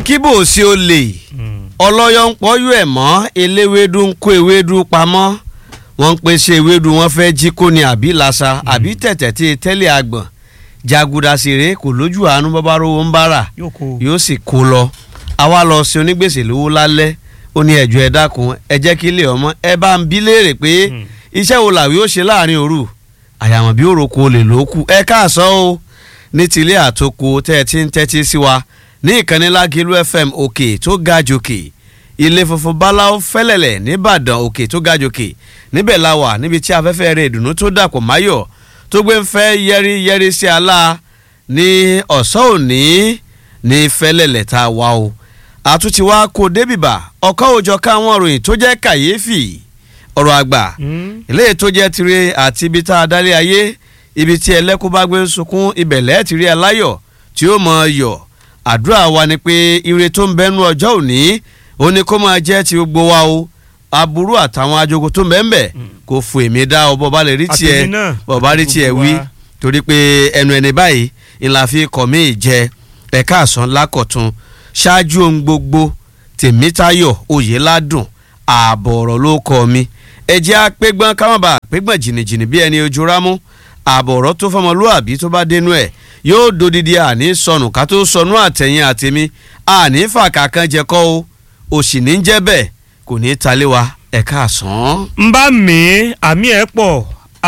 kíbò sí o lè ọlọ́yọ̀ ń pọ́yú ẹ̀ mọ́ eléwédú ń kó ewédú pamọ́ wọ́n ń pèsè ewédú wọn fẹ́ jí kó ni àbí lasa àbí tẹ̀tẹ̀ tí tẹ́lẹ̀ àgbọ̀n jaguda sèré kò lójú àánú bọ́bá rówó ń bára yóò kó yóò sì kó lọ àwa lọ sí onígbèsè lówó lálẹ́ ó ní ẹ̀jọ̀ ẹ dákun ẹ jẹ́ kí ilé ọmọ ẹ bá ń bí léèrè pé iṣẹ́ wo làwí ó ṣe láàrin òru àyàmọ̀ bí òròkò olè ló kù ẹ káàsán o ní tilé àtòkò tẹ́ ẹ ti ń tẹ́tí sí wa ní ìkànnì Lágìlú FM òkè tó ga jòkè ilé funfun báláwo fẹ́lẹ̀lẹ̀ nìbàdàn òkè tó ga jòkè níbẹ̀ la wà níbi tí afẹ́fẹ́ rẹ̀ ìdùnnú tó dàpọ̀ máyọ̀ tó gbé ń fẹ́ yẹ́rí yẹ́rí sí alá ní ọ̀sán òní ní fẹ́lẹ̀lẹ̀ tá a wá o àtúntí wa kò débìbà ọ̀kan òòjọ́ káwọn òròyìn tó jẹ́ kàyéfì ọ̀rọ̀ àgbà eléyìí tó jẹ́ tirẹ̀ àti ibi tá a dálé ayé ibi tí ẹlẹ́kùn bá gbé ń sunkún ibẹ̀ lẹ́ẹ̀tìrí aláyọ̀ tí ó mọ̀ yọ̀ àdúrà wa ni pé ire tó ń bẹ́nu ọjọ́ òní ó ní kó máa jẹ́ ti gbogbo wa o aburú àtàwọn ajogun tó ń bẹ́ẹ̀ bẹ́ẹ̀ kò fò èmi dá ọ bọ́ bá lè rí tiẹ̀ Àtèmi náà, bọ́ bá rí tiẹ̀ gbogbo wí wa. torí pé ẹnu ẹni báyìí ìlà fi kọ̀ mí jẹ ẹ̀ka àsán lákọ̀tún ṣáájú ohun gbogbo tèmítayọ̀ oyèládùn ààbọ̀ ọ̀rọ̀ ló kọ́ mi ẹ̀jẹ̀ apẹ́gbọ́n káwọn bá apẹ́gbọ́n jìnnìjìnnì bí ẹni ojú rámú ààbọ̀ ọ̀rọ̀ tó fọmọlúàbí tó bá dénú ẹ̀ yóò dodidi àní sọnù ká tó sọnù àtẹ̀yìn àtẹ̀mí àní fàkà kan jẹ kọ́ o òsì ní jẹ́ bẹ́ẹ̀ kò ní í talé wa ẹ̀ka àsán. ń bá mi àmì ẹ̀ pọ̀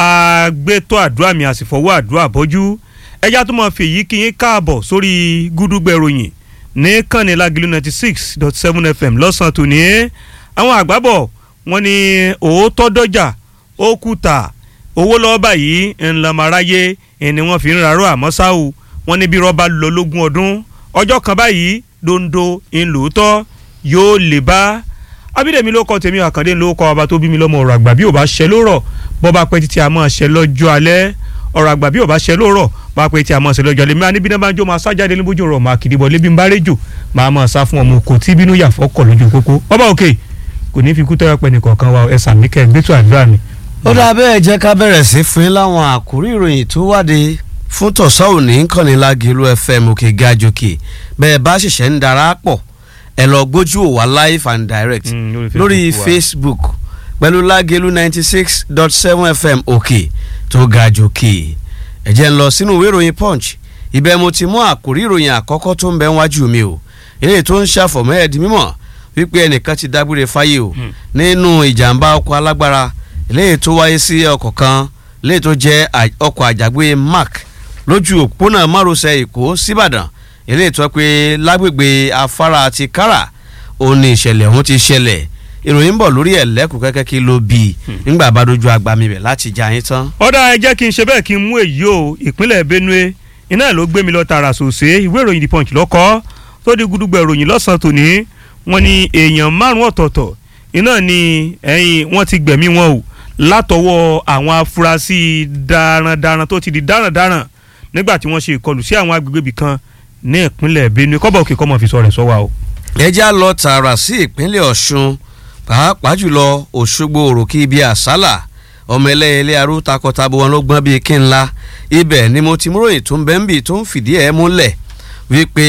àgbẹ̀tọ̀ àdúrà mi àsìfọwọ́ àdúrà bọ́jú ẹja tó máa fi èyí kí yín káàbọ̀ sórí gúdúgbẹ̀ ròyìn ní kànnì Lágìlú ninety six dot seven fm lọ́sàn-án tòní àwọn àgbàbọ̀ wọ́n ní òótọ́ dọ́jà ó kùtà owó lọ́wọ́ báyìí ńlọmọaráyé ni wọ́n fi ń rarọ́ àmọ́ ṣá o wọ́n ní bí rọ́bà lọ lógún ọdún ọjọ́ kan báyìí dondo ńlòótọ́ yóò lè bá abídèmí ló kọ tèmi àkàndé ló kọ ọba tó bí mi lọ́mọ ọ̀rọ̀ àgbà bí ò bá ṣẹ ló rọ̀ bọ́ bá pẹ́ títí a máa ṣẹ lọ́jọ́ alẹ́ ọ̀rọ̀ àgbà bí ò bá ṣẹ ló rọ̀ bá pẹ́ títí a máa ṣẹ lọ́jọ́ alẹ́ mi á níbi náà bá ń jó máa sájáde níbójú ọ̀rọ̀ máa kìdí bọ̀ lébi ń bá réjò máa máa sá fún ọmọ kò tí bínú yà fọ́kọ̀ lójú kókó ọba òkè kò ní fi kú tẹ́wọ́ pẹ́ nìkọ̀ọ̀kan wa ẹ sàmì kẹ́ gbẹ́tù àdúrà mi. ó dáa bẹ́ẹ̀ jẹ́ ká bẹ̀rẹ̀ sí fún yín láwọn àkórí ìròyìn tó wáde fún tọ̀sán òní kànnì Lágìlú FM òkè gàjòkè bẹ́ẹ̀ bá ṣẹ̀ṣẹ̀ ń darapọ̀ ẹ lọ gbójú òwà live and direct Mm, lórí lórí Facebook wa. Facebook pẹ̀lú Lágìlú ninety six dot seven FM òkè tó gàjòkè ẹ jẹ́ ń lọ sínú ìwé ìròyìn Punch ibẹ̀ mo ti mú àkórí ìròyìn àkọ́kọ́ tó ń bẹ wájú mi o eléyìí tó ń ṣàfọ̀mọ́ ẹ̀ di mímọ̀ wípé ẹnìkan ti dágbére fáyé o Hmm. nínú ìjàmbá ọkọ̀ alágbára eléyìí tó wáyé sí ọkọ̀ kan eléyìí tó jẹ́ à- ọkọ̀ àjàgbé mark lójú òpópónà márosẹ̀ èkó síbàdàn eléyìí tó pé lágbègbè afárá ti kára òun ni ìṣẹ̀lẹ̀ ọ̀hún ti ṣẹlẹ̀ ìròyìn ń bọ̀ lórí ẹ̀ lẹ́kùn kẹ́kẹ́ kí ló bí i nígbà bá dojú agbami bẹ̀ láti jà yín tán. ọ̀dà ẹ jẹ́ kí n ṣe bẹ́ẹ̀ kí n mú èyí o ìpínlẹ̀ Benue iná ló gbé mi lọ tààrà sòsè ìwé ìròyìn The Punch lọ́kọ́ tó di gudugbẹ̀ ìròyìn lọ́sàn-án tòní wọ́n ní èèyàn márùn-ún ọ̀tọ̀ọ̀tọ̀ iná ni ẹ̀yìn wọ́n ti gbẹ̀mí wọn o látọwọ́ àwọn afurasí darandaran tó ti di darandaran nígbà tí wọ́n ṣe ìkọlù sí àwọn agbègbè ibì kan ní ìpínlẹ̀ Benue kọ́bọ̀ òkè kọ́mọ fi sọ rẹ̀ sọ́wọ́ o. ẹ já lọ tààrà sí ìpínlẹ̀ ọ̀ṣun pàápàá jùlọ òṣogbo òròkì ibi àsálà ọmọ ẹlẹ́yẹlé arú takọtabo wọn ló gbọ́n bíi kí n la ibẹ̀ ni mo ti múròyìn tó ń bẹ́ ń bì tó ń fìdí ẹ̀ múlẹ̀ wípé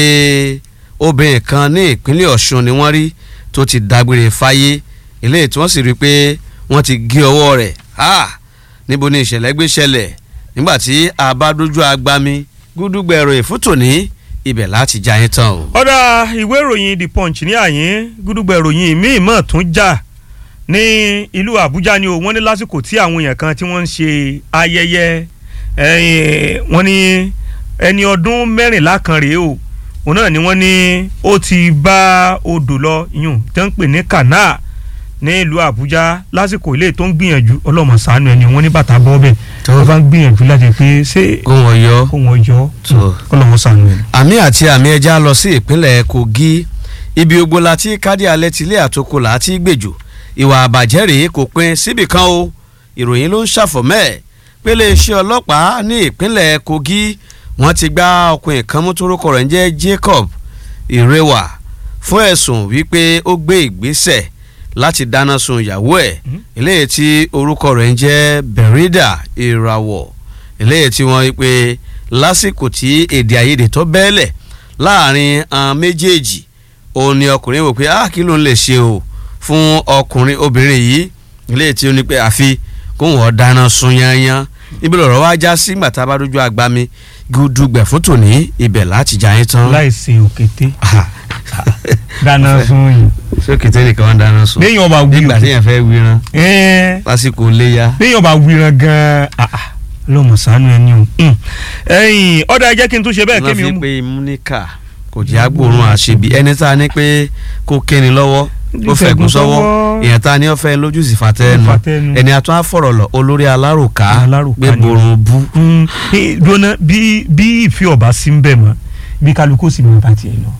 obìnrin kan ní ìpínlẹ̀ ọ̀ṣun ni wọ́n rí tó ti dágbére fáyé eléyìí tí wọ́n sì rí i pé wọ́n ti gé ọwọ́ rẹ̀ ha níbo ni ìṣẹ̀lẹ̀ gbé ṣẹlẹ̀ nígbà tí a bá dójú agbami gúdúgbẹ̀rọ ìfútòní ibẹ̀ láti já yín tán o. ọ̀dà ìwé ìròyìn the punch ní àyín gúdúgbẹ̀ ìròyìn míì mọ̀ tún jà ní ìlú àbújá ni o wọ́n ní lásìkò tí àwọn èèyàn kan tí wọ́n ń ṣe ayẹyẹ ẹ̀yìn, wọ́n ní ẹni ọdún mẹ́rìnlá kan rèé o òun náà ni wọ́n ní ó ti bá odò lọ yùn tó ń pè ní kànáà ní ìlú àbújá lásìkò ilé tó ń gbìyànjú ọlọ́mọ ṣàánú ẹni wọ́n ní bàtà bọ́ bẹ́ẹ̀ Tó. wọ́n bá ń gbìyànjú láti pé ṣé kó wọn yọ. kó wọn yọ Tó. ọlọ́mọ ṣàánú ẹni. àmì àti àmì ẹja lọ sí ìpínlẹ̀ kogi ibi ogbó la ti kádì alẹ́ tilé àtòkò là á ti gbèjò ìwà àbàjẹ́ rèé kò pin síbì kan o ìròyìn ló ń ṣàfọ̀mẹ́ ẹ̀ pé iléeṣẹ́ ọlọ́pàá ní ìpínlẹ̀ kogi wọ́n ti gbá ọkùnrin kan mú torúkọ rẹ̀ ń jẹ́ jacob ìrẹwà fún ẹ̀sùn wípé ó gbé ìgbésẹ̀ láti dáná sun ìyàwó ẹ̀ Mhm. eléyìí tí orúkọ rẹ̀ ń jẹ́ berida ìràwọ̀ eléyìí tí wọ́n wí pé lásìkò tí èdè àìyedè tó bẹ́ẹ̀lẹ̀ láàrin àwọn méjèèjì òun ni ọkùnrin wò pé ah kí ló ń lè ṣe o fún ọkùnrin obìnrin yìí ilé tí ó ní pé àfi kóun ọ̀ dáná sun yanyan ibi lọ̀rọ̀ wá já sí gbàtà bá dójú agbami gúdúgbẹ̀ fún tòní ibẹ̀ láti jà yín tán. láìsí òkété dáná sun yìí. ṣé kìtẹ́ nìkan wọn dáná sun. léyìn ọba wíran nígbà téèyàn fẹ́ wíran ẹ́ẹ́ lásìkò léyà. léyìn ọba wíran gan-an ah, ah, lọ́mọ sànú ẹni o. Mm. ẹ̀yin ọ̀dà ẹ jẹ́ kí n tún ṣe bẹ́ẹ̀ wọ́n kémi ó fi mú. pé múníkà kò jẹ́ agbóòrùn àṣebí ẹni tá a ní pé kó kéni lọ́wọ́ ó fẹ̀gùn sọ́wọ́ èèyàn tá a ní ọ̀fẹ́ lójú sì fàtẹ́nu Fàtẹ́nu. ẹni àtún àfọ̀rọ̀ lọ olórí alárùká Alárùká gbé ni. borun bú. Mm, eh, dúnà bí bí ìfi ọba sí ń bẹ̀ mọ́ bí kálukú sì mọ bá tiẹ̀ lọ.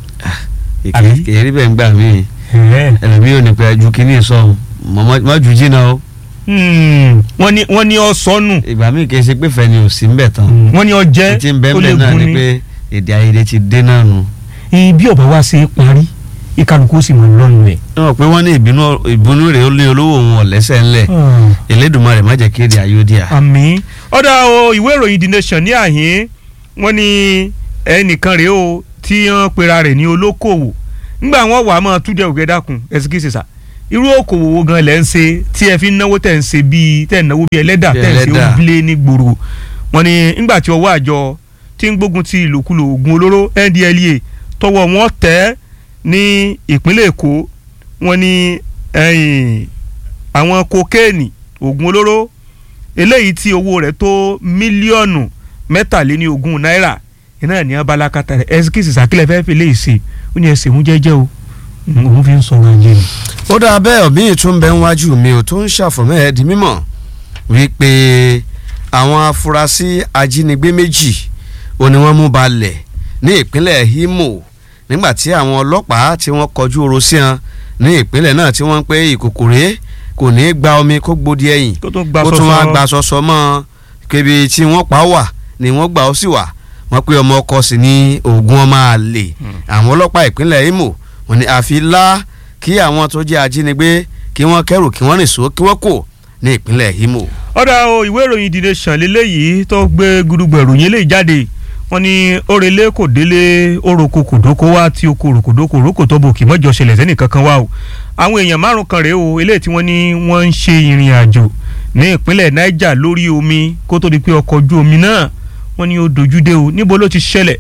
Àbí? kèérí bẹ́ẹ̀ ń gbà mí Ẹ̀ẹ́. ẹlòmí ò ní pẹ́ ju kínní sọ mọ́ ju jìnnà o Mm, wọ́n ní wọ́n ní ọ sọnù ìgbà míì kì í ṣe pé fẹ́ ni ò sí ń bẹ̀ tán wọ́n ní ọ jẹ́ tí ń bẹ́ẹ̀ ó lè bẹ́ẹ̀ náà gun ni ni. pé èdè àìyedè ti dé náà nù. Eh, bí ọba wa ṣe é parí ìkálukú sì mọ lọ́nu ẹ̀. wọ́n pé wọ́n ní ìbínú ìbínú rẹ̀ ó lé olówó òun ọ̀lẹ́sẹ̀ ńlẹ̀ Elédùmarè má jẹ́ kéde àyódìá. àmì ọ̀dà o ìwé ìròyìn the nation ní àhín wọ́n ní ẹnìkan rèé o tí wọ́n pera rẹ̀ ní olókòwò ńgbà wọn wà á máa túnjẹ ògẹ́ dákun ẹ̀sìkìsì sà irú òkòwò wo gan lẹ́ ń ṣe tí ẹ fi ń náwó tẹ̀ ń ṣe bíi tẹ̀ ń náwó bíi ẹlẹ́dà Bí tẹ̀ ń ṣe ẹlẹ́dà. ó bilé ní gbòòrò wọ́n ní ńgbà tí ọwọ́ àjọ tí ń gbógun ti ìlòkulò oògùn olóró NDLEA tọwọ́ wọn tẹ̀ ní ìpínlẹ̀ Èkó wọ́n ní ẹ̀yìn àwọn kokéènì oògùn olóró eléyìí tí owó rẹ̀ tó mílíọ̀nù mẹ́tàléní ogún náírà iná ní abalakata rẹ̀ ẹsikísì sàkílẹ̀ fẹ́ẹ́ fi léyìí sí ó ní ẹsẹ̀ òun jẹ́jẹ́ o òun fi ń sọ̀rọ̀ ajé ni. ó dáa bẹ́ẹ̀ ọ̀bí ìtún bẹ́ẹ̀ wájú mi ò tó ń ṣàfọ̀mọ́ ẹ̀ di mímọ̀ wípé àwọn afurasí ajínigbé méjì ò ní wọ́n mú balẹ̀ ní ìpínlẹ̀ Imo nígbà tí àwọn ọlọ́pàá tí wọ́n kọjú oró sí wọn ní ìpínlẹ̀ náà tí wọ́n ń pé ìkòkòrè kò ní í gba omi kó gbòdì ẹ̀yìn tó tún gba ó tún wá sọ́sọ́ gba sọsọ mọ́ kébi tí wọ́n pa wà ni wọ́n gbà ó sì wà wọ́n pé ọmọ ọkọ sì ní oògùn ọmọ àlè àwọn ọlọ́pàá ìpínlẹ̀ Imo wọ́n ní àfi lá kí àwọn tó jẹ́ ajínigbé kí wọ́n kẹ́rù kí wọ́n rìn só kí wọ́n kò ní ìpínlẹ̀ Imo. ọ̀dà o ìwé ìròyìn The Nation lélẹ́yìí tó gbé gudugbò ìròyìn eléyìí jáde wọ́n ní orele kò délé oroko kòdókó wá tí oko ròkòdókò rókò tó bò kì mọ́jọ ṣẹlẹ̀ sẹ́nì kankan wá o àwọn èèyàn márùn kan rèé o eléyìí tí wọ́n ní wọ́n ń ṣe ìrìn àjò ní ìpínlẹ̀ Niger lórí omi kó tó di pé ọkọ̀ ojú omi náà wọ́n ní ó dojú dé o níbo ló ti ṣẹlẹ̀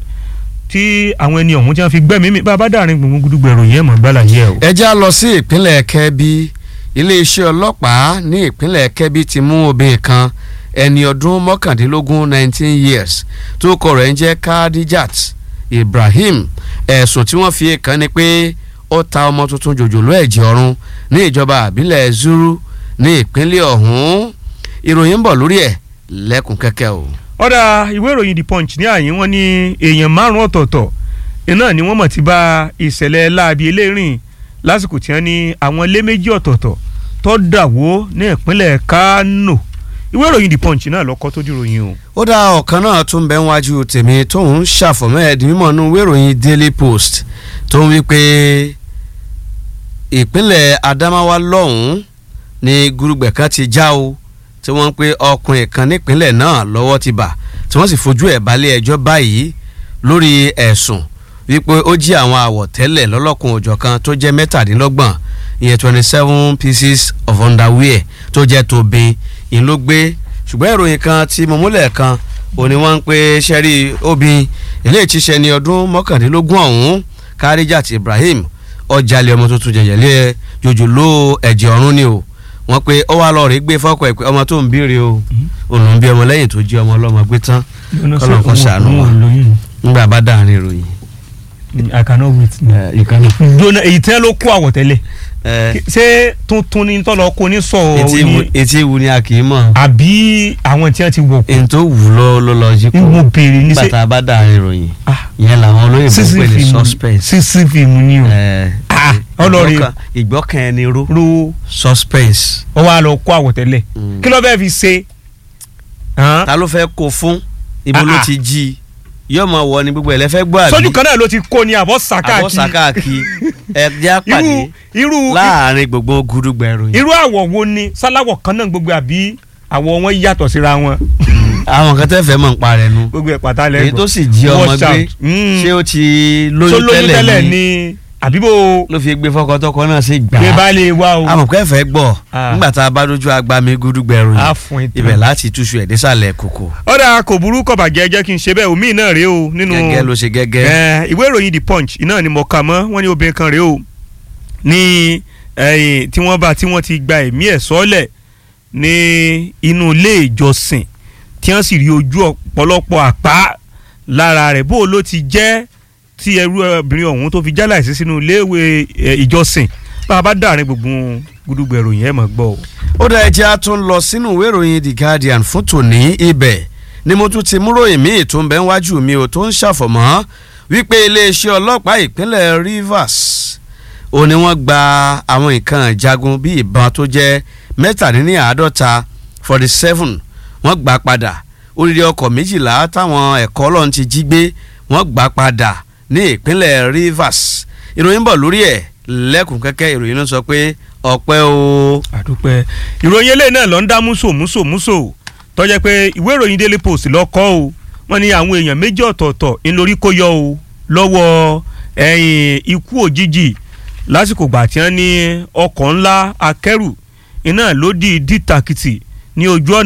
tí àwọn ẹni ọ̀hún tí wọ́n fi gbẹ́mìí mi bá a bá dàrin gbùngbùn gudugbò ìròyìn ẹ̀ mọ̀ gbálà yẹ o. ẹ já lọ sí ìpínlẹ̀ Kẹ́bí iléeṣẹ́ ọlọ́pàá ní ìpínlẹ̀ Kẹ́bí ti mú obìnrin kan ẹni ọdún mọ́kàndínlógún nineteen years tó kọ rẹ̀ ń jẹ́ Kadijat Ibrahim ẹ̀sùn tí wọ́n fi kàn ni pé ó ta ọmọ tuntun jòjòló ẹ̀jẹ̀ ọ̀run ní ìjọba àbílẹ̀ Zuru ní ìpínlẹ̀ ọ̀hún ìròyìn ń bọ̀ lórí ẹ̀ lẹ́kùn kẹ́kẹ́ o. ọ̀dà ìwé ìròyìn the punch ní àyín wọn ní èèyàn márùn ọ̀tọ̀ọ̀tọ̀ iná ni wọ́n mọ̀ ti bá ìṣẹ̀lẹ̀ láabi eléyìí lásìkò tí wọ́n ní àwọn ilé méjì ọ̀tọ̀ọ̀tọ̀ tó dàwó ní ìpínlẹ̀ Kánò ìwé ìròyìn the punch náà lọ́kọ́ tó dìròyìn o. ó dá ọ̀kan náà tó ń bẹ wájú tèmi tóun ń ṣàfọ̀mọ́ ẹ̀dín mímọ́ nínú ìwé ìròyìn Daily Post tó ń wí pé ìpínlẹ̀ Adamawa lọ́hùn-ún ni gurugbẹ̀ kan ti já o tí wọ́n ń pe ọkùnrin kan nípínlẹ̀ náà lọ́wọ́ ti bà tí wọ́n sì fojú ẹ̀ balẹ̀ ẹjọ́ báyìí lórí ẹ̀sùn wípé ó jí àwọn àwọ̀tẹ́lẹ̀ lọ́lọ́kun òjọ̀ kan tó jẹ́ mẹ́tàdínlọ́gbọ̀n ìyẹn twenty seven pieces of underwear tó jẹ́ tóbin ìyẹn ló gbé ṣùgbọ́n ìròyìn kan tí mo múlẹ̀ kan ò ní wọ́n ń pe sẹ́rí obìn eléyìí ti ṣe ní ọdún mọ́kàndínlógún ọ̀hún Karijat Ibrahim ọjàlẹ̀ ọmọ tuntun jẹ̀jẹ̀lẹ̀ jòjòló ẹ̀jẹ̀ ọ̀run ni o wọ́n pe ó wá lọ́ọ́ rí gbé fọ́kọ̀ ẹ̀ pé ọmọ tó ń bíire o òun ń bí ọmọ lẹ́yìn tó jí ọmọ ọlọ́mọ gbé tán kọ́lọ́ kan ṣàánú wa nígbà bá dáhàrin ìròyìn. I cannot wait. jona èyí tẹ́ ló kó àwọ̀tẹ́lẹ̀ ṣé tuntun ni tọ́lọ kó ní sọ etí ní wu- etí wu ni a kì í mọ̀ àbí àwọn tí wọ́n ti wọ̀ kú. èyí tó wù lọ ló lọ jí mo kó béèrè ní nígbà sẹ́ tá a bá dáhàrin ìròyìn ah ìyẹn làwọn olóyìnbó sísí pè ní fíìmù suspense. sísí fíìmù ni o Eh, Ah, ọlọ́rin. ìgbọ́kàn- ìgbọ́kàn ẹni ró ro suspense. ọ wá lọ kó àwọ̀tẹ́lẹ̀ Mm. kí ló fẹ́ fi ṣe. hàn? ta ló fẹ́ kó fún ibo Ah, ló ah. ti jí yóò mọ wọ ni gbogbo ẹ̀ lẹ́fẹ́ gbọ́ àbí sójú kan náà ló ti kó ni àbọ̀ àbọ̀ sàkáàkì sàkáàkì ẹ̀ jẹ́ irú àpàdé irú láàrin gbogbo gudugbà ìròyìn. irú àwọ̀ wo ni sáláwọ̀ kan náà gbogbo àbí àwọ̀ wọn yàtọ̀ síra wọn àwọn kan tẹ́ fẹ́ mọ̀ ń parẹ́ nu gbogbo ẹ̀ pátá èyí lẹ́gbọ̀n. tó sì jí ọmọ Watch gbé out. Mm. ṣé ó ti tó lóyún lóyún tẹ́lẹ̀ tẹ́lẹ̀ ni ni àbí bò ló fi gbé fọkọtọkọ náà sí gbà gbé bá lè wá o amọ̀kẹ́ fẹ́ gbọ́ Ah. nígbà tá a bá dojú agbami gúdúgbẹ̀rù á yìí fún ìtàn. ibẹ̀ láti túṣu ẹ̀ désàlẹ̀ kòkò ọ̀dà kò burú kọ̀ bàjẹ́ jẹ́ kí n ṣe bẹ́ẹ̀ omi náà rèé o nínú gẹ́gẹ́ ló ṣe gẹ́gẹ́ Eh, ìwé ìròyìn the punch iná ni mo kà mọ́ wọ́n ní obìnrin kan rèé o ní ẹ̀yìn tí wọ́n bá tí wọ́n ti gba ẹ̀mí ẹ̀ sọ́lẹ̀ ní inú ilé ìjọsìn tí wọ́n sì rí ojú ọ̀pọ̀lọpọ̀ àpá lára rẹ̀ bó o ló ti jẹ́ tí ẹrú obìnrin ọ̀hún tó fi jálàìsí sínú iléèwé eh, ìjọsìn bá a bá dàrin gbogbo gúdúgbò ìròyìn ẹ̀ mọ̀ gbọ́ o. ó dá ẹjẹ́ á tún lọ sínú ìwé ìròyìn the guardian fún tòní ibẹ̀ ni mo tún ti múròyìn míì tó ń bẹ wájú mi ò tó ń ṣàfọ̀mọ́ wípé iléeṣẹ́ ọlọ́pàá ìpínlẹ̀ rivers ó ní wọ́n gba àwọn nǹkan ìjagun bíi ìbọn tó jẹ́ mẹ́tàdínláàádọ́ta forty seven wọ́n gbà padà odidi ọkọ̀ méjìlá táwọn ẹ̀kọ́ ọlọ́run ti jí gbé wọ́n gbà padà ní ìpínlẹ̀ rivers ìròyìn bọ̀ lórí ẹ̀ lẹ́kùn kẹ́kẹ́ ìròyìn ló sọ pé ọpẹ́ o. àdúpẹ́ ìròyìn eléyìí náà lọ ń dá múso múso múso tọ́jẹ́ pé ìwé ìròyìn daily post lọ́kọ́ o wọ́n ní àwọn èèyàn méjì ọ̀tọ̀ọ̀tọ̀ ńlórí kó yọ o lọ́wọ́ ẹ̀yìn ikú òjijì lásìkò gbà tí wọ́n ní ọkọ̀ ńlá akẹ́rù iná ló di dìtàkìtì ní ojú ọ̀nà